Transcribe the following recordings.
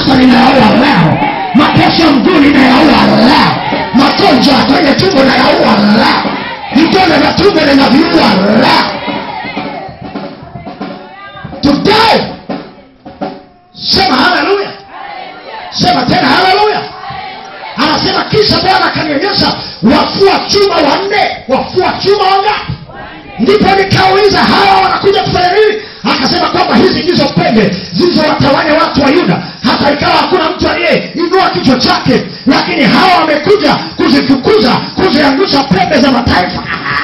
sasa ninayaua leo mateso ya mguu ninayaua leo magonjwa ya kwenye tumbo nayaua leo vidole vya tumbo ninaviua leo today sema haleluya sema tena haleluya anasema kisha bwana akanionyesha wafua chuma wanne wafua chuma wangapi ndipo nikauliza hawa wanakuja kufanya nini akasema kwamba hizi ndizo pembe zilizowatawanya watu wa yuda hata ikawa hakuna mtu aliyeinua kichwa chake lakini hawa wamekuja kuzifukuza kuziangusha pembe za mataifa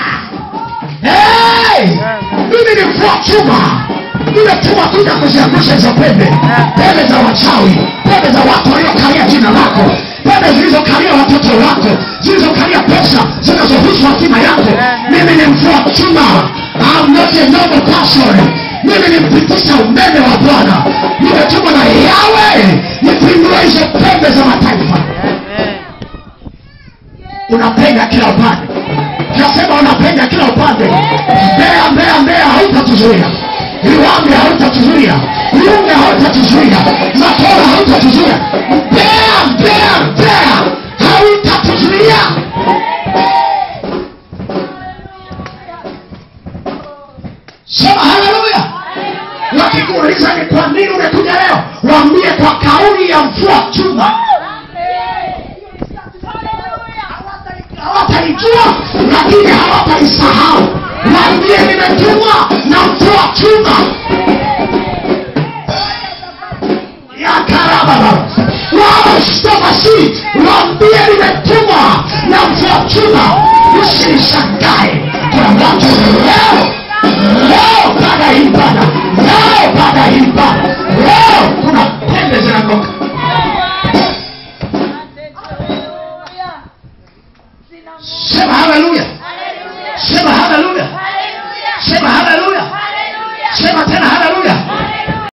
hey! mimi ni mvua chuma nimetuma kuja kuziangusha hizo pembe pembe za wachawi pembe za watu waliokalia jina lako pembe zilizokalia watoto wako zilizokalia pesa zinazohusu hatima yako mimi ni mvua chuma I'm not a normal person mimi ni mpitisha umeme wa bwana nimetumwa na yawe nipindue hizo pembe za mataifa unapenda kila upande nasema unapenda kila upande mbea mbea mbea hautatuzuia liwambi hautatuzuia liunga hautatuzuia matora hautatuzuia mbea mbea mbea hautatuzuia sema haleluya wakikuuliza ni kwa nini umekuja leo waambie kwa kauli ya mvua chuma hawataijua lakini hawataisahau waambie nimetumwa na mvua chuma ya karababa wawastomasi waambie nimetumwa na mvua chuma usinishangae kuna watu leo leo baada ya ibada leo baada ya ibada leo kuna pembe zinagoka sema haleluya sema haleluya sema haleluya sema tena